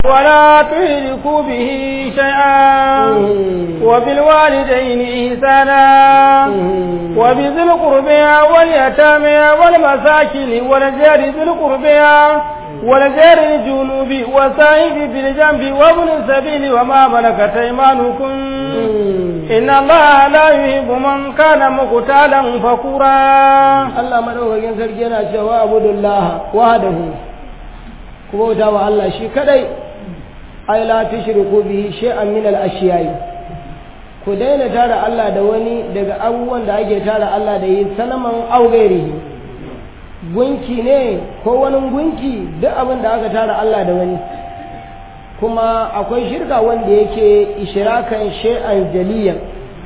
ولا تشركوا به شيئا وبالوالدين إحسانا وبذي القربى واليتامى والمساكين والجار ذي القربى والجار الجنوب والصاحب بالجنب وابن السبيل وما ملكت أيمانكم إن الله لا يحب من كان مقتالا فخورا Allah madaukakin sarki yana cewa abudullaha wahdahu ku bauta wa Allah shi kadai ai la tushriku bihi shay'an min al-ashiyai ku daina tara Allah da wani daga abubuwan da ake tara Allah da yi sanaman augairihi gunki ne ko wani gunki duk abin da aka tara Allah da wani kuma akwai shirka wanda yake ishirakan shay'an jaliyan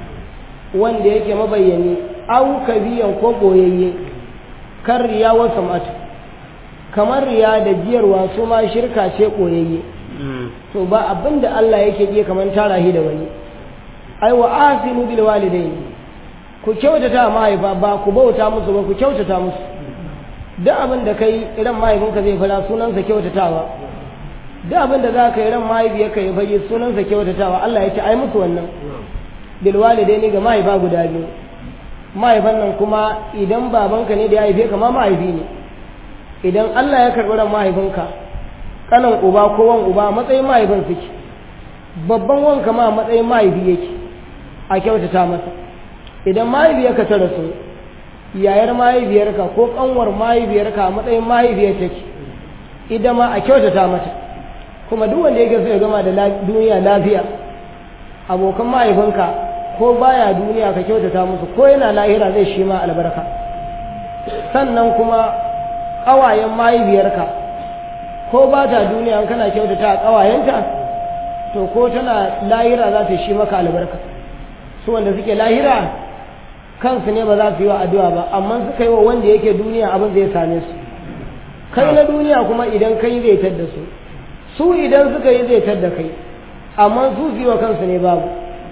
wanda yake mabayyani au kabiyan ko boyayye kan riya wa sam'atu kamar riya da jiyarwa su ma shirka ce boyayye to ba abin da Allah yake ji kamar tara shi da wani ai wa asinu bil walidaini ku kyautata mahaifa ba ku bauta musu ba ku kyautata musu duk abin da kai idan mahaifinka zai fara sunansa kyautatawa duk abin da za ka yi ran mahaifiyarka ya fage sunansa kyautatawa Allah ya ce ai musu wannan bil walidaini ga mahaifa guda biyu mahaifan nan kuma idan babanka ne da ya haife ka ma mahaifi ne idan Allah ya karɓi ran mahaifinka kanan uba ko wan uba matsayin mahaifin suke babban wanka ma matsayin mahaifi yake a kyautata masa idan mahaifiyarka ta rasu yayar mahaifiyarka ko kanwar mahaifiyarka a matsayin mahaifiyar take ita ma a kyautata mata kuma duk wanda yake so ya gama da duniya lafiya abokan mahaifinka ko baya duniya ka kyautata musu ko yana lahira zai shi ma albarka sannan kuma ƙawayen mahaifiyarka ko ba ta duniya kana kyautata a ƙawayenta to ko tana lahira za ta shi maka albarka su wanda suke lahira kansu ne ba za su yi wa addu'a ba amma suka yi wa wanda yake duniya abin zai same su kai na duniya kuma idan kai zai tadda su su idan suka yi zai tadda kai amma su su yi wa kansu ne babu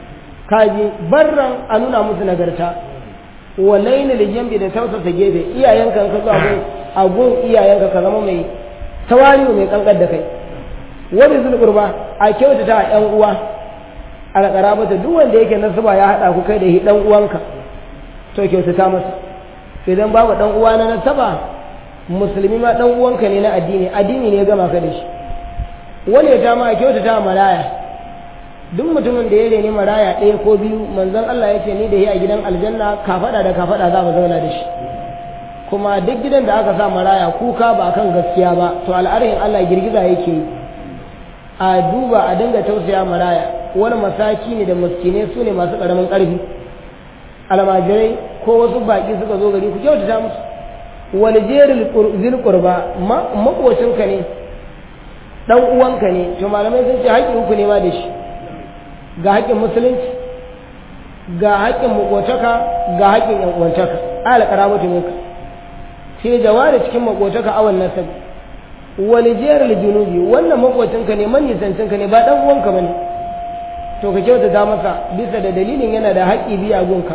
kaji barran a nuna musu nagarta walaina da jambi da tausasa gefe iyayenka ka zo a gun iyayenka ka zama mai tawali'u mai kankar da kai wani zulkurba a kyautata a yan uwa a karabata duk wanda yake nasaba ya haɗa ku kai da shi dan uwanka to kyautata masa idan babu dan uwa na nasaba musulmi ma dan uwanka ne na addini addini ne ya gama ka da shi wani ya ta ma kyautata maraya duk mutumin da ya reni maraya ɗaya ko biyu manzon Allah ya ce ni da shi a gidan aljanna kafada da kafada za mu zauna da shi kuma duk gidan da aka sa maraya kuka ba kan gaskiya ba to al'arin Allah girgiza yake yi a duba a dinga tausaya maraya wani masaki ne da maskine su ne masu ƙaramin ƙarfi almajirai ko wasu baƙi suka zo gari ku kyautata musu wani jerin zilkurba makocinka ne ɗan uwanka ne to malamai sun ce haƙƙin uku ne ma da shi ga haƙƙin musulunci ga haƙƙin makotaka ga haƙƙin yan uwantaka ala karabatu minka sai jawari cikin makotaka awan nasabi wani jerin junubi wannan makocinka ne manisancinka ne ba ɗan uwanka bane to ka kyautata masa bisa da dalilin yana da haƙƙi biya gunka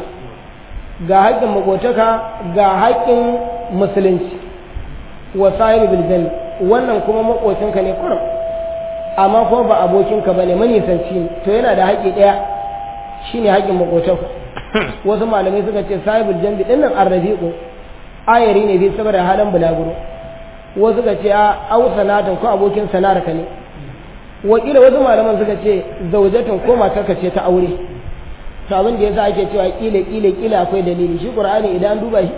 ga haƙƙin makotaka ga haƙƙin musulunci wa sahibi bil wannan kuma makocinka ne kurum amma kuma ba abokinka bane manisanci ne to yana da haƙƙi ɗaya shine haƙƙin makotaka wasu malamai suka ce sahibul jambi dinnan arrafiqu ayari ne bi saboda halin bulaguro wasu suka ce a au sanatan ko abokin sana'ar ka ne wakila wasu malaman suka ce zaujatan ko matarka ce ta aure to abin da yasa ake cewa kila kila kila akwai dalili shi qur'ani idan duba shi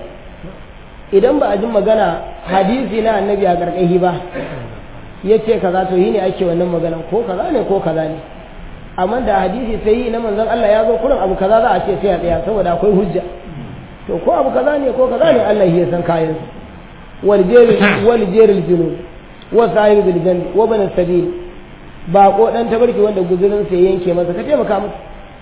idan ba a ji magana hadisi na annabi a gargahi ba yace kaza to yi ne ake wannan magana ko kaza ne ko kaza ne amma da hadisi sai yi na manzon Allah ya zo kurin abu kaza za a ce sai a tsaya saboda akwai hujja to ko abu kaza ne ko kaza ne Allah ya san kayan wal jeri wal jeri junub wa sahib bil janbi wa ban sabil ba ko dan tabarki wanda guzurin sai yanke masa ka taimaka masa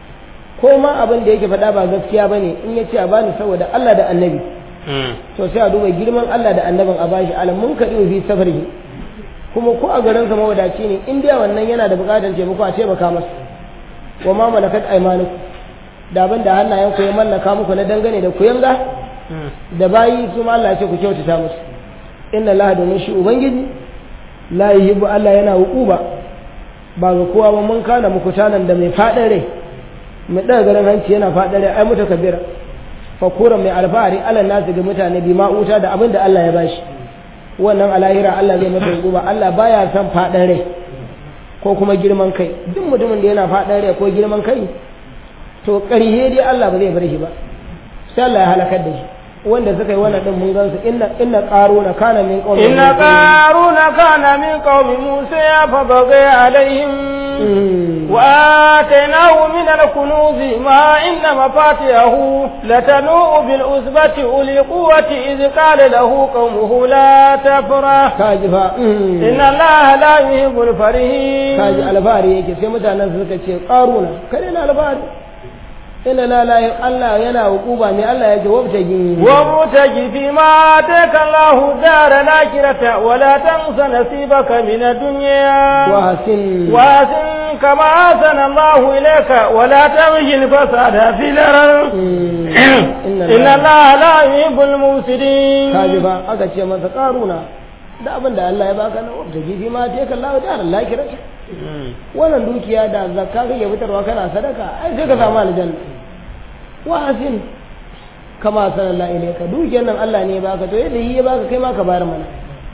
ko ma abin da yake faɗa ba gaskiya bane in ya ce a bani saboda Allah da annabi to sai a duba girman Allah da annabin a bashi alam mun kadi fi safarihi kuma ko a garin sa mawadaci ne in dai wannan yana da buƙatar taimako a taimaka masa wa ma malakat aymanukum da abin da hannayen ku ya mallaka muku na dangane da ku yanga da bayi su ma Allah ya ce ku kyautata musu inna Allah domin shi ubangiji la yuhibbu Allah yana hukuba ba ga kowa ba mun kana muku tanan da mai faɗin rai mai ɗaga garin hanci yana faɗin rai ai muta kabira fakura mai alfahari alal nasu ga mutane bi ma'uta da abin da Allah ya bashi wannan alahira Allah zai masa hukuma Allah baya son faɗin rai ko kuma girman kai duk mutumin da yana faɗin rai ko girman kai to ƙarhe dai Allah ba zai bar shi ba sai Allah ya halakar da shi wanda suka yi wannan din mun gansu inna inna qaruna kana min qaumi inna qaruna kana min qaumi musa fa baga alaihim wa atainahu min al-kunuz ma inna mafatihahu latanu bil usbati uli quwwati id qala lahu qaumuhu la tafrah kaji fa inna allaha la yuhibbul farihin kaji albari yake sai mutanen suka ce qaruna kare na albari inna la la Allah yana hukuba mai Allah ya ce wabtagi wabtagi fi ma taka Allah dara lakirata wala tansa nasibaka min ad-dunya wa hasin wa hasin kama hasana Allah ilayka wala tabghi al-fasada fil ard inna Allah la yuhibbul mufsidin kaji ba aka ce masa karuna da abin da Allah ya baka na wabtagi fi ma taka Allah dara lakirata wannan dukiya da zakka kake fitarwa kana sadaka ai sai ka samu aljanna wa'azin kama sallallahu ilaika dukiyar nan Allah ne baka to yadda yi ya baka kai ma ka bayar mana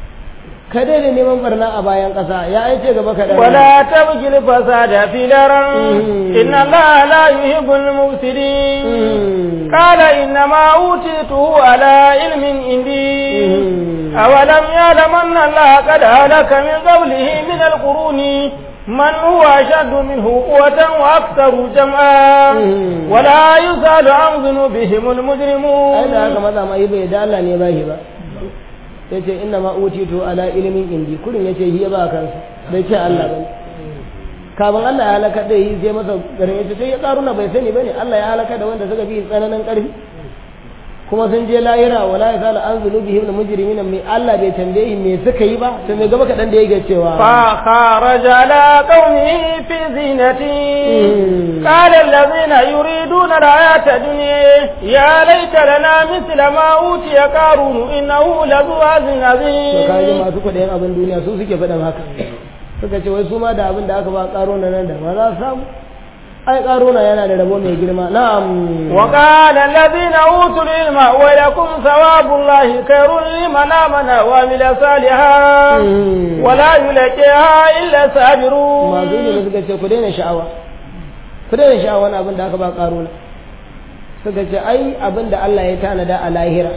ka daina neman barna a bayan ƙasa ya aice gaba ka wala tabgil fasada fi daran inna Allah la yuhibbul mufsidin qala inna ma utituhu ala ilmin indi awalam ya'lam anna Allah qad halaka min qablihi min al-quruni من هو أشد منه قوة وأكثر جمعا ولا يسأل عن ذنوبهم المجرمون أين هذا ماذا ما يبي دالا نباهي با yace inna ma utitu ala ilimin indi kurin yace hiya ba kansa bai ce Allah bane kafin Allah ya halaka da yi sai masa garin yace sai ya karuna bai sani bane Allah ya halaka da wanda suka bi tsananin karfi kuma sun je lahira wala ya sala an zunubihim da mujrimina mai Allah bai tambaye me suka yi ba to me gaba kadan da yake cewa fa kharaja ala qaumihi fi zinati qala alladhina yuriduna al-hayata dunya ya laita lana mithla ma utiya qarun innahu lazu azin azim to kaje masu kudayen abin duniya su suke faɗin haka suka ce wai su ma da abin da aka ba qarun nan da ma za su samu ai karuna yana da rabo mai girma na'am wa qala alladhina utul ilma wa lakum thawabullahi khairun liman amana wa amila salihan wa la yulqiha illa sabirun ma zai ne suka ce ku daina sha'awa ku daina sha'awa wani abin da aka ba karuna suka ce ai abin da Allah ya tanada a lahira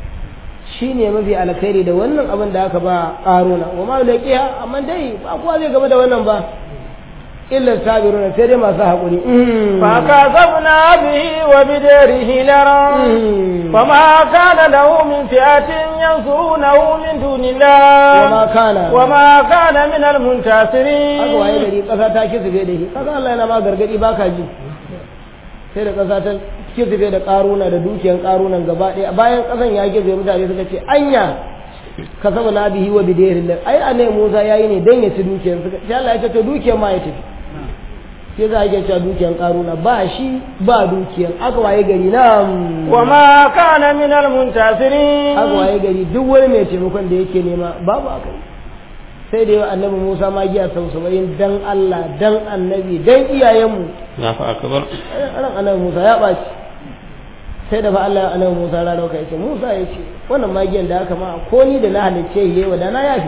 shine mafi alkhairi da wannan abin da aka ba karuna wa ma yulqiha amma dai ba kowa zai gaba da wannan ba illa sabiruna sai dai masu haƙuri fa kasabna bihi wa bidarihi laran fama kana lahu min fi'atin yansurunahu min dunillah wa ma kana wa ma kana min al-muntasirin aka waye gari ƙasa ta kisube da shi kaga Allah yana ma gargadi baka ji sai da ƙasa ta kisube da ƙaruna da dukiyan ƙarunan gaba ɗaya bayan ƙasan ya kisube mutane suka ce anya ka saba na bihi wa bidairin ai anai Musa yayi ne dan ya ci dukiyar suka sai Allah ya ce to dukiyar ma ya tafi sai za a iya cewa dukiyan karuna ba shi ba dukiyan aka waye gari na wa ma kana min al muntasirin aka waye gari duk wani mai taimakon da yake nema babu aka yi sai da yawa annabi Musa ma giya sau saba'in dan Allah dan annabi dan iyayenmu na fa akbar ran annabi Musa ya ɓaci sai da fa Allah ya annabi Musa rana ka yace Musa ya ce wannan magiyan da aka ma ko ni da na halicce yi wa da na yafi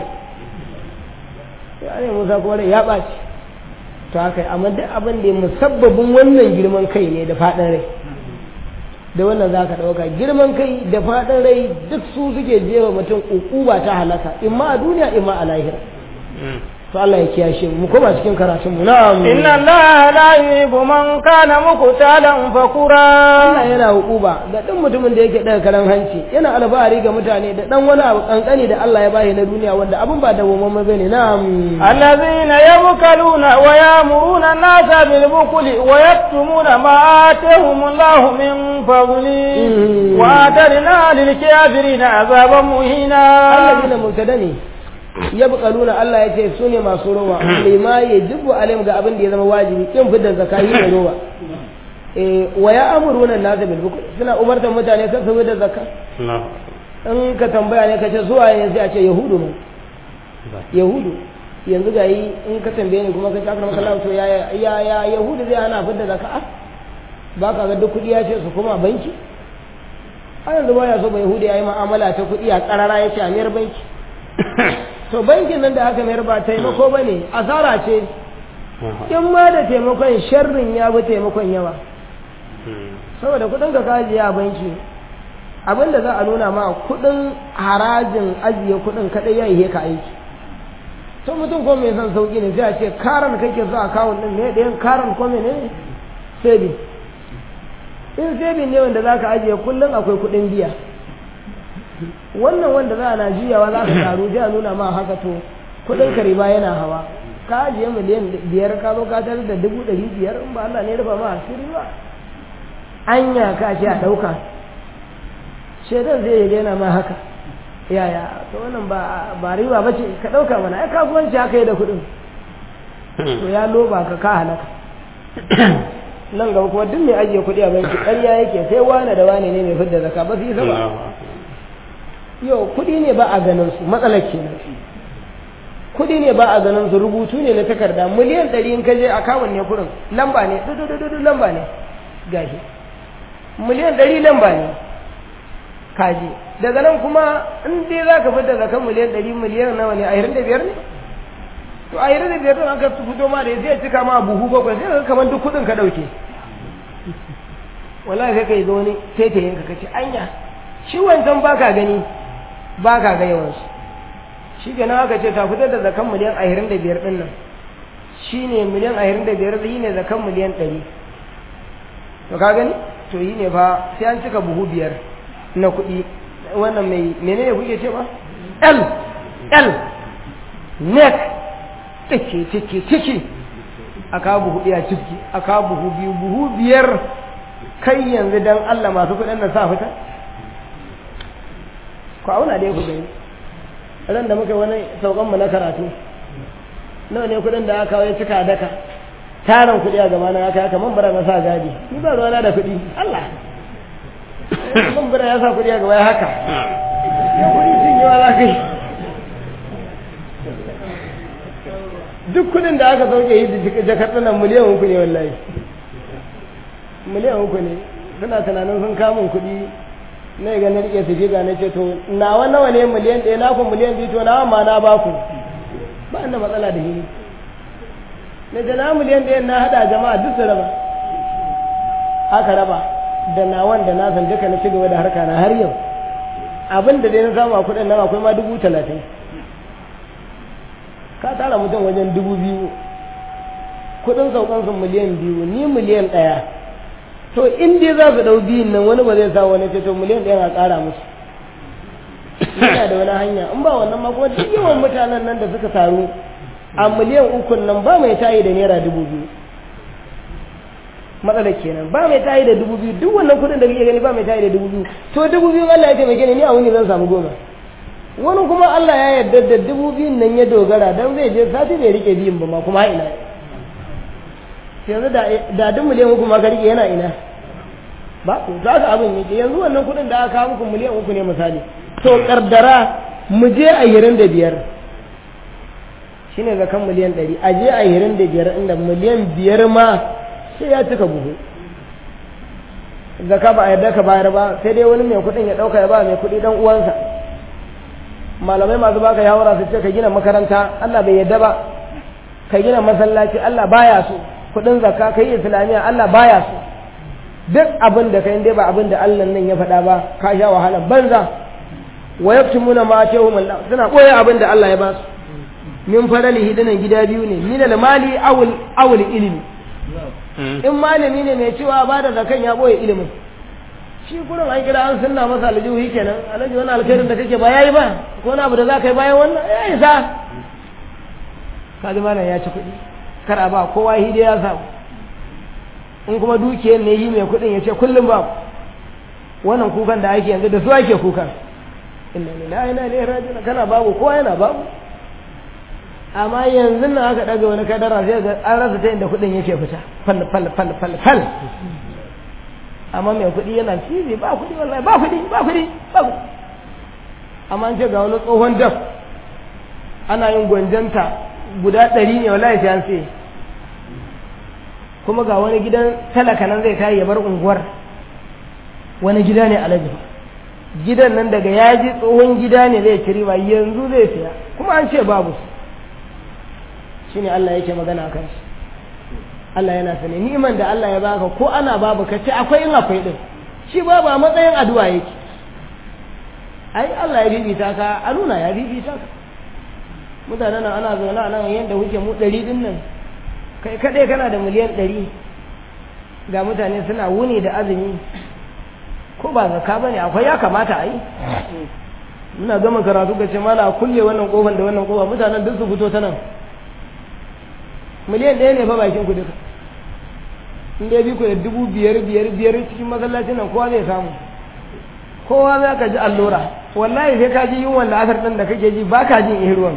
sai annabi Musa kuma ya ɓaci to haka amma duk abin da musabbabin wannan girman kai ne da faɗin rai da wannan za ka ɗauka girman kai da faɗin rai duk su suke jewa mutum ukuba ta halaka imma a duniya imma a lahira to Allah ya kiyashe mu koma cikin karatun mu na'am inna allaha la yuhibbu man kana muqtalan fakura Allah yana hukuba ga duk mutumin da yake daga karan hanci yana alfahari ga mutane da dan wani abu kankani da Allah ya bashi na duniya wanda abun ba dawwammamme bane na'am الذين يبخلون ويامرون الناس بالبخل ويكتمون ما آتاهم الله من فضله وآترنا للكافرين عذابا مهينا alladina mubtada ne yabqaluna Allah ya ce su ne masu rowa lima yajibu alaihim ga abin da ya zama wajibi kin fitar zakai ne rowa eh wa ya'muruna an-nasa bil bukl suna umartar mutane kan su fitar zakka in ka tambaya ne ka ce zuwa ne sai a ce yahudu ne yahudu yanzu ga yi in ka tambaye ni kuma ka ci akram kallahu to ya ya ya yahudu zai hana fidda zakka ba ka ga duk kuɗi ya ce su koma banki a yanzu ba ya so ba yahudi ya yi ma'amala ta kuɗi a ƙarara ya ce a mayar banki to bankin nan da aka mayar ba taimako ba ne asara ce in ma da taimakon sharrin ya bi taimakon yawa saboda kuɗin ka kajiye a banki abin da za a nuna ma kuɗin harajin ajiye kuɗin kaɗai ya yi ka aiki to mutum ko mai son sauƙi ne sai a ce karan kake so a kawun ɗin ne ɗayan karan ko ne sai bi in saving ne wanda za ka ajiye kullum akwai kuɗin biya wannan wanda za a na juyawa za ka taru sai a nuna ma haka to kuɗin ka riba yana hawa ka ajiye miliyan biyar ka zo ka tarar da dubu ɗari biyar in ba Allah ne rufa ma asiri ba anya ka ce a ɗauka shaidan zai yi yana ma haka yaya to wannan ba ba riba ba ce ka ɗauka mana ai kasuwanci haka yi da kuɗin to ya loba ka ka halaka nan gaba kuma duk mai ajiye kuɗi a banki ƙarya yake sai wane da wane ne mai fidda zaka ba su yi sama yau kuɗi ne ba a ganin su matsalar kenan kuɗi ne ba a ganin su rubutu ne na takarda miliyan ɗari in ka je a kawun ne kuɗin lamba ne dudududu lamba ne gashi miliyan ɗari lamba ne kaji daga nan kuma in dai za ka fidda zakan miliyan ɗari miliyan nawa ne ashirin da biyar ne to ashirin da biyar ɗin aka fito ma da zai cika ma buhu bakwai sai ka kamar duk kuɗin ka ɗauke wallahi sai ka yi wani taitayin ka kace anya shi wancan baka gani baka ga yawansu shi ke nan aka ce ta fitar da zakan miliyan ashirin da biyar ɗin nan shi ne miliyan ashirin da biyar shi ne zakan miliyan ɗari to ka gani to yi ne fa sai an cika buhu biyar na kuɗi wannan mai menene kuke ce ba l l neck ciki ciki ciki a kawo buhu ɗaya ciki a kawo buhu biyu buhu biyar kai yanzu dan Allah masu kuɗin nan sa fita ku auna dai ku gani ran da muka wani saukanmu na karatu nawa ne kuɗin da aka kawo ya cika daka tarin kuɗi a gaba na aka haka man bara na sa gadi ni ba ruwana da kuɗi Allah man bara ya sa kuɗi a gaba ya haka ya kuɗi cin yawa za ka yi duk kuɗin da aka sauke yi da jakar nan miliyan uku ne wallahi miliyan uku ne suna tunanin sun kamun kuɗi na ga na rike su ga na ce to nawa nawa ne miliyan ɗaya na ku miliyan biyu to nawa ma na ba ku ba da matsala da hini na da na miliyan ɗaya na haɗa jama'a duk su raba aka raba da nawan da nasan duka na ci gaba da harka na har yau abin da dai na samu a kuɗin nan akwai ma dubu talatin ka tara mutum wajen dubu biyu kuɗin saukansu miliyan biyu ni miliyan ɗaya to in dai za su ɗau biyun nan wani ba zai sa wani ce to miliyan ɗaya a ƙara musu yana da wani hanya in ba wannan ma kuma duk yawan mutanen nan da suka taru a miliyan ukun nan ba mai tayi da naira dubu biyu matsalar kenan ba mai tayi da dubu biyu duk wannan kuɗin da kake gani ba mai tayi da dubu biyu to dubu biyu Allah ya taimake ni ni a wuni zan samu goma wani kuma Allah ya yarda da dubu biyun nan ya dogara dan zai je sati bai rike biyun ba ma kuma ina yanzu da duk miliyan uku ma ka rike yana ina ba ku za ka abin yake yanzu wannan kuɗin da aka kawo muku miliyan uku ne misali to kardara mu je a yirin da biyar shine zakan miliyan ɗari a je a yirin da biyar inda miliyan biyar ma sai ya cika buhu zaka ba a yarda ka bayar ba sai dai wani mai kuɗin ya ɗauka ya ba mai kuɗi dan uwansa malamai masu baka yawara su ce ka gina makaranta Allah bai yarda ba ka gina masallaci Allah baya so kuɗin zakka ka yi islamiyya Allah baya so duk abin da kai dai ba abin da Allah nan ya faɗa ba ka sha wahala banza wa yaktumuna ma atahum Allah suna koya abin da Allah ya ba su min faralihi dinan gida biyu ne min al-mali awul awul ilmi in malami ne mai cewa ba da zakan ya boye ilimin shi gurin an kira an sunna masa aljihu kenan alhaji wani alkhairin da kake ba yayi ba ko wani abu da za ka yi bayan wannan ya isa kaji malam ya ci kuɗi kar a ba kowa hide ya samu in kuma dukiyar ne yi mai kuɗin ya ce kullum ba wannan kukan da ake yanzu da su ake kukan inna lillahi inna ilaihi raji'un kana babu kowa yana babu amma yanzu nan aka daga wani kadara sai ga an rasa ta inda kuɗin yake fita fal fal fal fal fal amma mai kuɗi yana cizi ba kuɗi wallahi ba kuɗi ba kuɗi ba kuɗi amma an ce ga wani tsohon daf ana yin gwanjanta guda ɗari ne wallahi sai an sai kuma ga wani gidan talaka nan zai tayi ya bar unguwar wani gida ne alaji gidan nan daga ya ji tsohon gida ne zai ci riba yanzu zai siya kuma an ce babu shi ne Allah yake magana a kansu Allah yana sane ni'iman da Allah ya baka ko ana babu ka ce akwai in akwai din shi ba ba matsayin addu'a yake ai Allah ya bibita ka a nuna ya bibita ka mutanen nan ana zaune a nan yadda kuke mu ɗari din nan kai kaɗai kana da miliyan ɗari ga mutane suna wuni da azumi ko ba zaka ba ne akwai ya kamata a yi muna gama karatu ga ce mana kulle wannan kofan da wannan kofa mutanen duk su fito ta nan miliyan ɗaya ne fa bakin ku duka in dai bi ku da dubu biyar biyar biyar cikin masallacin nan kowa zai samu kowa za ka ji allura wallahi sai ka ji yunwan da asar ɗin da kake ji ba ka jin ihruwan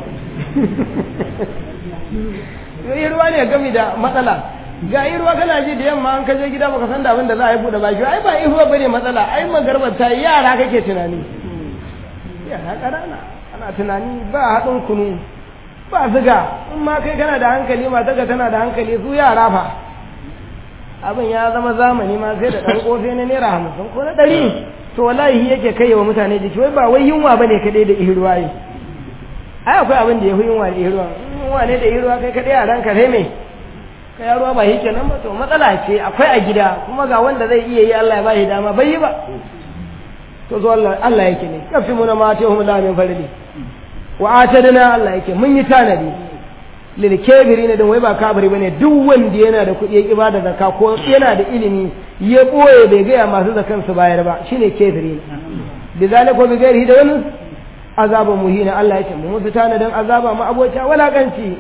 ihruwa ne gami da matsala ga ihruwa kana ji da yamma an kaje gida baka san da abin da za a yi buɗe baki ai ba ihruwa bane matsala ai magarbar ta yara kake tunani yara ƙanana ana tunani ba haɗin kunu ba ziga in ma kai kana da hankali matarka tana da hankali su yara fa abin ya zama zamani ma sai da ɗan ƙofe na naira hamsin ko na ɗari to wallahi yake kai wa mutane jiki wai ba wai yunwa bane kaɗai da ihruwa yi ai akwai abin da ya fi yunwa da ihruwa yunwa ne da ihruwa kai kaɗai a ranka sai me ka ya ruwa ba shi kenan ba to matsala ce akwai a gida kuma ga wanda zai iya yi Allah ya ba shi dama bai yi ba to zo Allah Allah yake ne kafi muna ma ta hum la min farili wa atadna Allah yake mun yi tanadi lil kabirina dan wai ba kabiri bane duk wanda yana da kuɗi ya kiba da zakka ko yana da ilimi ya boye bai ga masu zakan su bayar ba shine kabirina bizalika bi gairihi da wani azaba muhina Allah ya ce mu musu tanadin azaba ma abota walakanci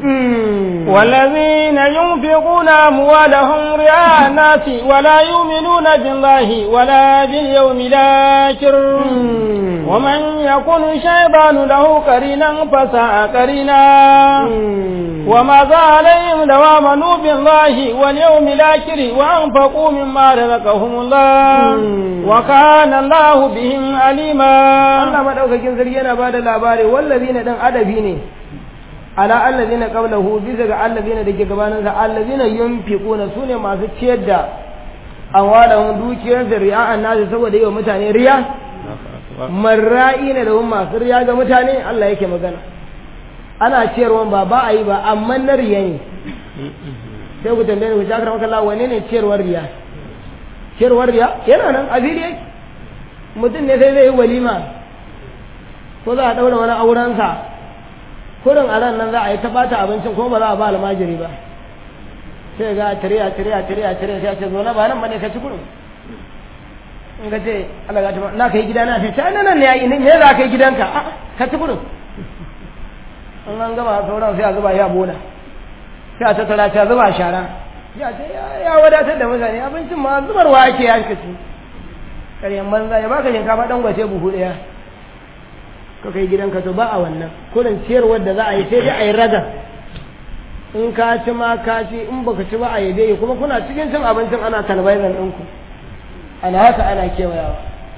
والذين ينفقون أموالهم رئاء الناس ولا يؤمنون بالله ولا باليوم الآخر ومن يكن الشيطان له قرينا فساء قرينا وماذا عليهم لو آمنوا بالله واليوم الآخر وأنفقوا مما رزقهم الله وكان الله بهم عليما Allah madaukakin sarki yana bada labari wallazina dan adabi ne ala allazina qablahu bisa ga allazina dake gabanin sa allazina yunfiquna sune masu ciyar da awalahum dukiyar da ri'a'an nasu saboda yi wa mutane riya marra'i ne da masu riya ga mutane Allah yake magana ana ciyarwan ba ba a yi ba amma na riya ne sai ku tambaye ku jakar maka Allah wane ne ciyarwar riya ciyarwar riya yana nan a fili yake mutum ne sai zai yi walima ko za a ɗaura wani aurensa kurin a ran nan za a yi ta bata abincin ko ba za a ba almajiri ba sai ga tiriya tiriya tiriya tiriya sai ce zo na ba nan bane ka ci kurin in ka ce Allah ga ta na kai gida na ce ta nan ne yayi me za ka yi gidanka a ka ci kurin in an gaba sauran sai a zuba ya bola sai a tattara ta zuba shara ya ce ya wadatar da mutane abincin ma zubarwa ake ya ci ƙaryan banza ya baka shinkafa dan gwace buhu ɗaya ka kai gidanka to ba a wannan kurin ciyarwar da za a yi sai dai a yi raga in ka ci ma ka ci in baka ci ba a yi dai kuma kuna cikin cin abincin ana talbaizan ɗinku ana haka ana kewayawa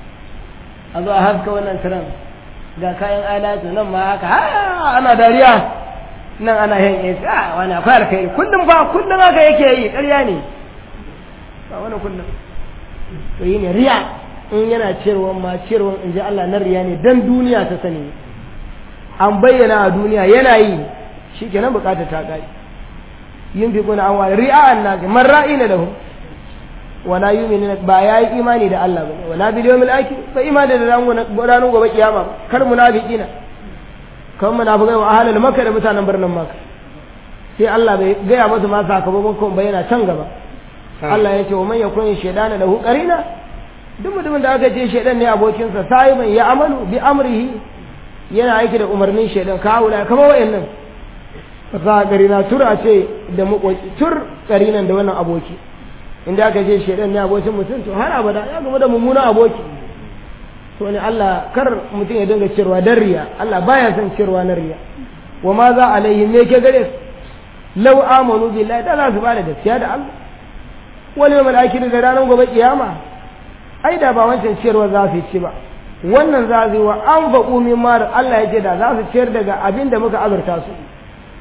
a zo a haska wannan tiran ga kayan alatu nan ma haka ha ana dariya nan ana yin esi a wani akwai alkhairi kullum fa kullum haka yake yi ƙarya ne ba wani kullum to yi ne riya in yana ciyarwan ma ciyarwan in ji Allah na riya ne dan duniya ta sani an bayyana a duniya yana yi shi kenan bukatar ta ƙari yin fi kuna an wani ri'a an nasi man ra'i na lahu wala yu'minu ba ya yi imani da Allah ba wala bil yawmil akhir ba imani da ranar gobe kiyama kar munafiqina kan munafiqai wa ahlul makka da mutanen birnin makka sai Allah bai gaya masa ma sakamakon bayyana can gaba Allah ya ce wa man yakun shaydana lahu qarina duk mutumin da aka ce shaidan ne abokinsa sahiban ya amalu bi amrihi yana aiki da umarnin shaidan ka haula kamar wayannan za karina tur a ce da makoci tur karinan da wannan aboki inda aka ce shaidan ne abokin mutum to har abada ya gama da mummunan aboki to ne Allah kar mutum ya dinga cirwa dan riya Allah baya son cirwa na riya wa ma za alaihi me ke gare su law amanu billahi da za su bada gaskiya da Allah wal yawmal akhir da ranar gobe kiyama ai da ba wancan ciyarwa za su ci ba wannan za su yi wa an faƙu min mara Allah ya ce da za su ciyar daga abin da muka azurta su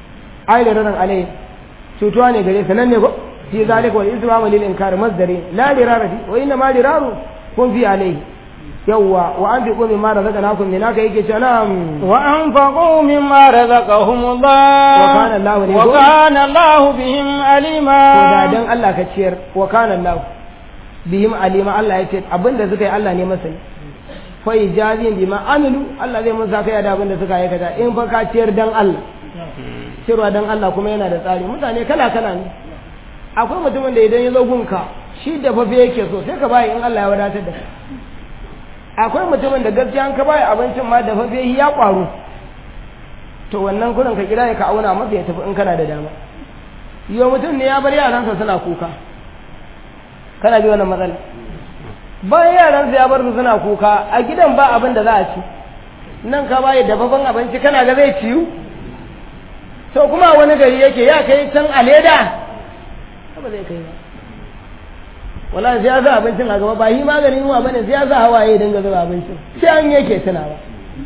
ai da ranan alai cutuwa ne gare sa nan ne ko fi zalika wal ismamu lil inkar masdari la dirara fi wa inna ma diraru kun fi alai yawwa wa an fi qumi ma razaqnakum min haka yake cewa na'am wa anfaqu mimma razaqahumullah wa kana Allah ne wa kana Allah bihim alima to da dan Allah ka ciyar wa kana Allah bihim alima Allah ya ce abinda suka yi Allah ne masani fa ijazin bima amilu Allah zai musa kai da abinda suka aikata in fa ka ciyar dan Allah ciyarwa dan Allah kuma yana da tsari mutane kala kala ne akwai mutumin da idan ya zo gunka shi da fafe yake so sai ka bayi in Allah ya wadatar da kai akwai mutumin da gaskiya an ka bayi abincin ma da fafe ya kwaro to wannan kurin ka kira ya ka auna masa ya tafi in kana da dama yau mutum ne ya bar yaransa suna kuka kana ji wannan matsala bayan yaransa ya bar su suna kuka a gidan ba abin da za a ci nan ka bayi dafaffen abinci kana ga zai ciyu to kuma wani gari yake ya kai can a leda ba zai kai ba wala sai ya sa abincin a gaba ba yi maganin yunwa bane sai ya sa hawaye dinga zuba abincin sai an yake tunawa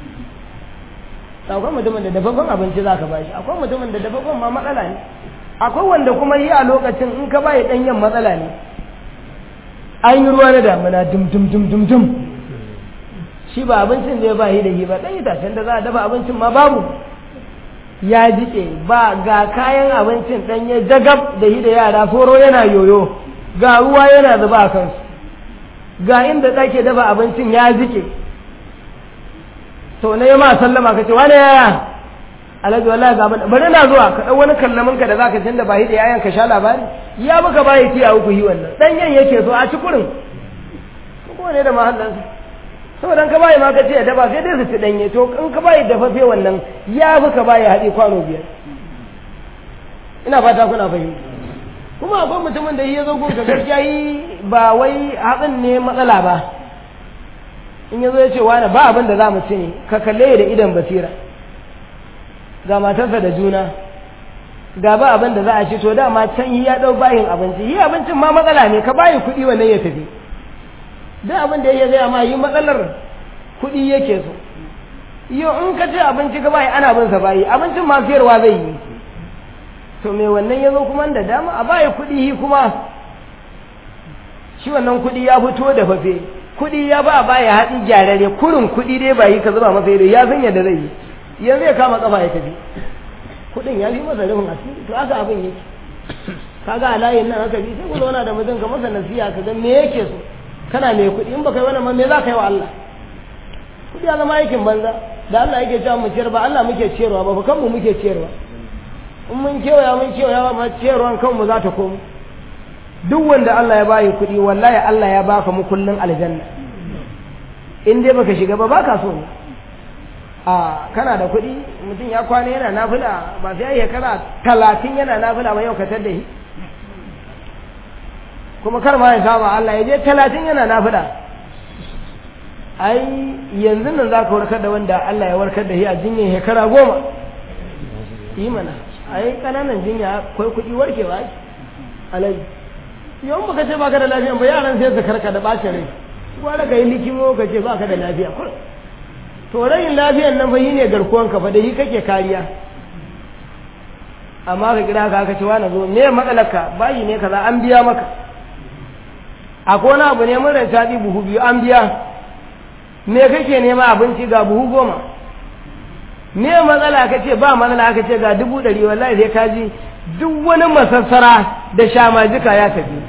akwai mutumin da dafaffen abinci za ka ba shi akwai mutumin da dafaffen ma matsala ne akwai wanda kuma yi a lokacin in ka bayi ɗanyen matsala ne an yi ruwa na damuna dum dum dum dum dum shi ba abincin da ya ba yi da yi ba ɗan itacen da za a dafa abincin ma babu ya jike ba ga kayan abincin ɗanye jagab da yi da yara foro yana yoyo ga ruwa yana zuba a kansu ga inda ɗake dafa abincin ya jike to na yi ma sallama ka ce wani yaya alhaji wallahi ga bari na zuwa ka ɗau wani kallamin ka da zaka tunda ba yi da yayan ka sha labari ya muka bayi tiya uku yi wannan ɗanyen yake so a ci kurin ko ne da mahallansa saboda ka bayi ma ka ce da ba sai dai su ci danye to in ka bayi dafaffe wannan ya fi ka bayi haɗi kwano biyar ina fata kuna fahimta kuma akwai mutumin da ya zo gun ka gaskiya yi ba wai haɗin ne matsala ba in ya zo ya ce wani ba abin da za mu ci ne ka kalle da idan basira ga matarsa da juna ga ba abin da za a ci to dama can yi ya ɗau bayin abinci yi abincin ma matsala ne ka bayi kuɗi wannan ya tafi duk abin da ya gaya ma yi matsalar kuɗi yake so yau in ka ce abinci ka bayi ana bin sa bayi abincin ma siyarwa zai yi to me wannan ya zo kuma da dama a bayi kuɗi kuma shi wannan kuɗi ya fito da fafe kuɗi ya ba baya haɗi gyararre kurin kuɗi dai ba yi ka zuba masa ido ya san yadda zai yi yanzu ya kama kafa ya tafi kuɗin ya fi masa rufin asiri to haka abin yake kaga a layin nan haka bi sai ku zauna da mutum ka masa nasiha ka ga me yake so kana mai kuɗi in baka yi wannan ma me za ka yi wa Allah kuɗi ya zama aikin banza da Allah yake cewa mu ciyar ba Allah muke ciyarwa ba fa kanmu muke ciyarwa in mun kewaya mun kewaya ma ciyarwan kanmu za ta komo duk wanda Allah ya bayi kuɗi wallahi Allah ya baka mu kullun aljanna in dai baka shiga ba baka so a kana da kuɗi mutum ya kwana yana nafila ba sai ya kara talatin yana nafila ba yau ka tar da shi kuma kar ma ya saba Allah ya je talatin yana nafila ai yanzu nan za ka warkar da wanda Allah ya warkar da shi a jinyar shekara goma yi mana ai ƙananan jinya akwai kuɗi warkewa ake alaji yau baka ce baka da lafiya ba yaran sai su karka da bacin rai gwada ka yi likimo ka ce baka da lafiya kur to rayin lafiyan nan fa yi ne garkuwan ka fa da yi kake kariya amma ka kira ka aka ce wani zo me matsalarka bayi ne kaza an biya maka akwai wani abu ne mun ranta bi buhu biyu an biya me kake nema abinci ga buhu goma me matsala ka ce ba matsala aka ce ga dubu ɗari wallahi sai ka ji duk wani masassara da shamajika ya tafi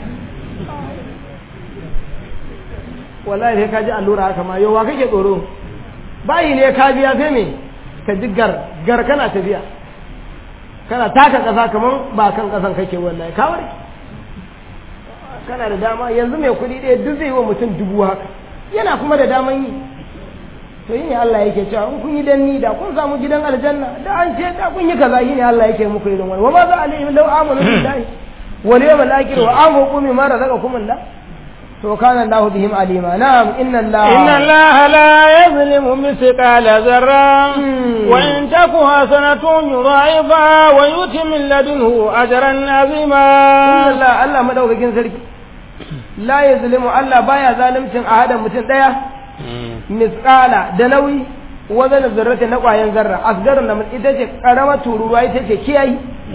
wallahi sai ka ji allura haka ma yau wa kake tsoro bayi ne ka biya sai me ka ji gar gar kana tafiya kana taka ƙasa kamar ba kan ƙasan kake wallahi ka warke kana da dama yanzu mai kuɗi ɗaya duk zai wa mutum dubu haka yana kuma da daman yi to yi ne Allah yake cewa in kun yi danni da kun samu gidan aljanna da an ce da kun yi kaza yi ne Allah yake muku irin wani wa ma za alaihim law amanu billahi wal yawmil akhir wa anfaqu mimma razaqakum Allah to kana Allah bihim alima na'am inna Allah inna Allah la yazlimu mithqala zarra wa in taku hasanatun yudha'ifa wa yuti min ladunhu ajran azima inna Allah Allah madaukakin sarki la yazlimu Allah baya zalimcin ahadan mutum daya misqala da nauyi wazan zarrata na ƙwayan zarra asgarin na ita ce karama tururuwa ita ce kiyayi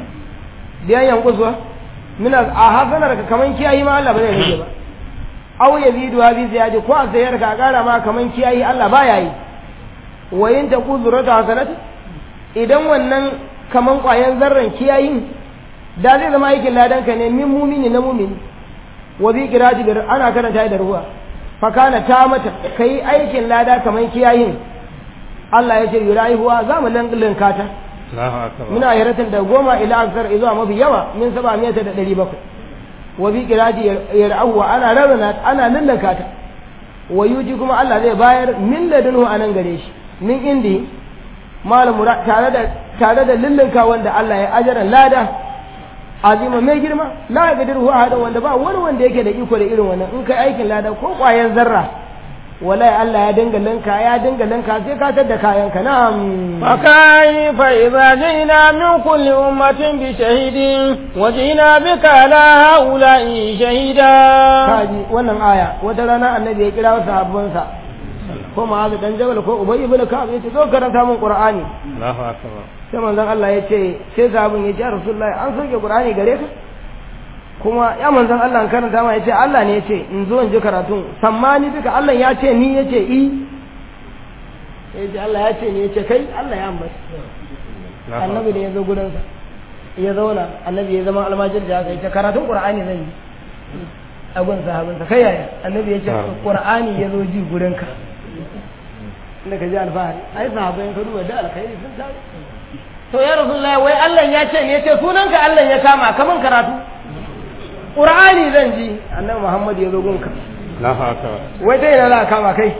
biyan yankusuwa mina a hasanar ka kaman kiyayi ma Allah ba zai rage ba aw yazidu wa bi ziyadi ko a sayar ka kara ma kaman kiyayi Allah ba yayi wa in ta kuzurata hasanat idan wannan kaman kwayan zarran kiyayin da zai zama aikin ladan ka ne min mumini na mumini wa bi qirati bir ana karanta da ruwa fa kana ta mata kai aikin lada kaman kiyayin Allah ya ce yurahiwa za mu lanka ta Allahu akbar muna hiratin da goma ila aksar zuwa mafi yawa min saba miyata da ɗari bakwai wa bi qirati yar'ahu ana rarrana ana lallaka ta wa yuji kuma Allah zai bayar min ladunhu anan gare shi min indi malam tare da tare da lallaka wanda Allah ya ajaran lada azima mai girma la yaqdiru ahada wanda ba wani wanda yake da iko da irin wannan in kai aikin lada ko kwayan zarra wallahi Allah ya dinga linka ya dinga linka sai ka tada kayan ka na'am فكيف إذا جئنا من كل أمة بشهيد وجئنا بك على هؤلاء شهيدا kaji wannan aya wata rana annabi ya kira wasu sahabbansa ko ma'azu dan jabal ko ubay ibn ka'ab yace zo karanta min qur'ani Allahu akbar sai manzon Allah ya ce sai sahabin ya ce rasulullahi an soke qur'ani gare ka kuma ya manzon Allah an karanta ma ya ce Allah ne ya ce in zo in ji karatun sammani duka Allah ya ce ni ya ce i ya ce Allah ya ce ni ya ce kai Allah ya ambaci annabi da ya zo gudansa ya zauna annabi ya zama almajir da haka ya ce karatun qur'ani zan yi a gun sahabinsa kai yaya annabi ya ce qur'ani ya zo ji gurinka inda ka ji alfahari ai sahabai ka duba da alkhairi sun tafi to ya rasulullahi wai Allah ya ce ne ya ce sunanka Allah ya kama kaman karatu qur'ani zan ji annabi Muhammad ya zo gunka Allahu akbar wai ta ina za ka kama kai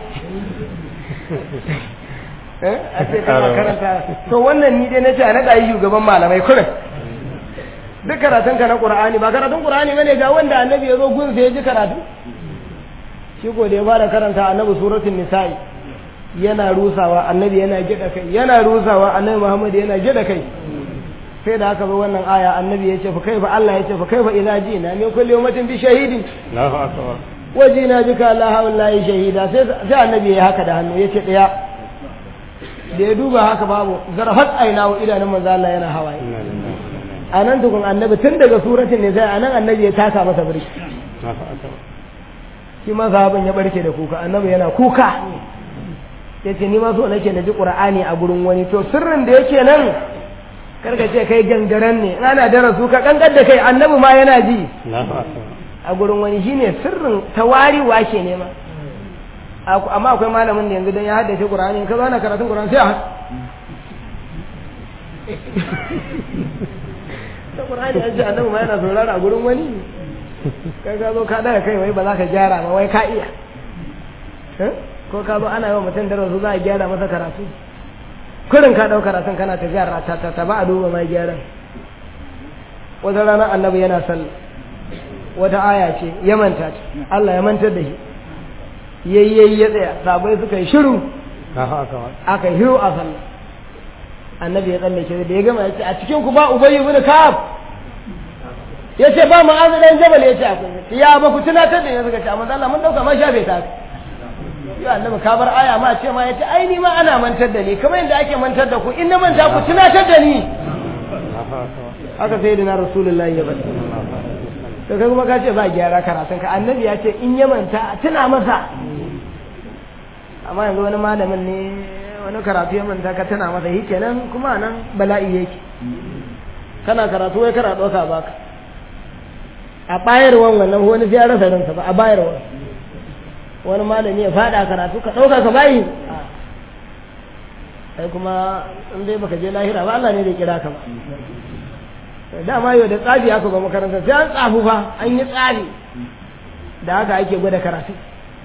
eh a ce kana karanta to wannan ni dai nace a naɗa yi shugaban malamai kurin duk karatun ka na qur'ani ba karatun qur'ani bane ga wanda annabi ya zo gun sai ya ji karatu shi ko da ya fara karanta annabi suratul nisa'i yana rusawa annabi yana gida kai yana rusawa annabi muhammad yana gida kai sai da aka zo wannan aya annabi ya ce fa kaifa Allah ya ce fa kaifa idza jina min kulli ummatin bi shahidin Allahu akbar wajina bika la hawla shahida sai sai annabi ya haka da hannu yace daya da ya duba haka babu zarfat aina wa idanun manzo Allah yana hawaye anan tukun annabi tun daga suratul nisa anan annabi ya taka masa birki Allahu akbar shi ma sahabin ya barke da kuka annabi yana kuka yace ni ma so nake na ji qur'ani a gurin wani to sirrin da yake nan karka ce kai gangaren ne in ana darasu ka kankar da kai annabi ma yana ji Allahu akbar a gurin wani shine sirrin tawariwa ke nema amma akwai malamin da yanzu dan ya haddace qur'ani in ka zo ana karatun qur'ani sai a ta qur'ani an ce annabi ma yana saurara a gurin wani kai ka zo ka daga kai wai ba za ka gyara ba wai ka iya ko ka zo ana yi wa mutum darasu za a gyara masa karatu kurin ka ɗau karatun kana ta gyara ta ta ta ba a duba mai gyaran wata rana annabi yana sallah wata aya ce ya manta ta Allah ya mantar da shi yayyayi ya tsaya sabai suka yi shiru Allahu akbar aka yi hiru a sallah annabi ya tsallake da ya gama ya ce a cikin ku ba ubayy ibn ka'ab ya ce ba ma'azu dan jabal ya ce akwai ya ba ku tunatar da ni suka ce amma Allah mun dauka ma shafe ta ya annabi ka bar aya ma ce ma ya ce ai ni ma ana mantar da ni kamar yadda ake mantar da ku in na manta ku tunatar da ni haka sai da na rasulullahi ya bada to kai kuma ka ce ba gyara karatun ka annabi ya ce in ya manta tuna masa amma yanzu wani malamin ne wani karatu ya manta ka tuna masa shi kenan kuma nan bala'i yake kana karatu wai kana ɗauka baka a bayarwan wannan wani sai ya rasa ransa ba a bayarwan wani malami ya faɗa karatu ka ɗauka ka bayi sai kuma in dai baka je lahira ba Allah ne zai kira ka ba dama yau da tsafi aka ba makaranta sai an tsafu fa an yi tsafi da haka ake gwada karatu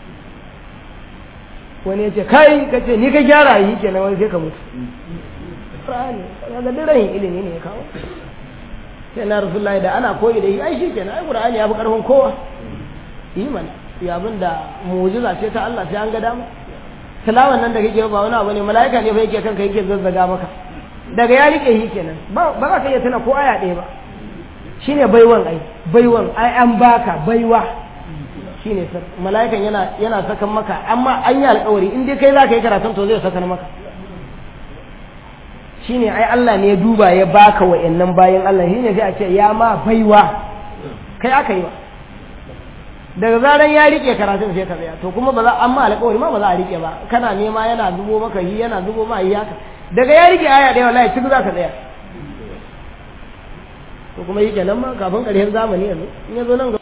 wani ya ce kai ka ce ni ka gyara yi kenan wani sai ka mutu Qur'ani kaga daren ilimi ne ya kawo sai na rasulullahi da ana koyi da yi ai shi kenan ai Qur'ani ya fi karfin kowa yi mana ya abin da mu'jiza ce ta Allah sai an ga dama tilawan nan da kake ba wani abu ne mala'ika ne fa yake kanka yake zazzaga maka daga ya rike shi kenan ba ba za ka iya tuna ko aya ɗaya ba shine baiwan ai baiwan ai an baka baiwa shine sir mala'ikan yana yana sakan maka amma an yi alƙawari in dai kai za ka yi karatun to zai sakan maka shine ai Allah ne ya duba ya baka wa'annan bayan Allah shine sai a ce ya ma baiwa kai aka yi wa daga zaran ya rike karatun sai ka tsaya to kuma ba za amma alƙawari ma ba za a rike ba kana nema yana zubo maka yi yana zubo ma yi haka daga ya rike aya ɗaya wallahi cikin za ka tsaya to kuma yi kenan ma kafin ƙarshen zamani yanzu in ya zo nan gaba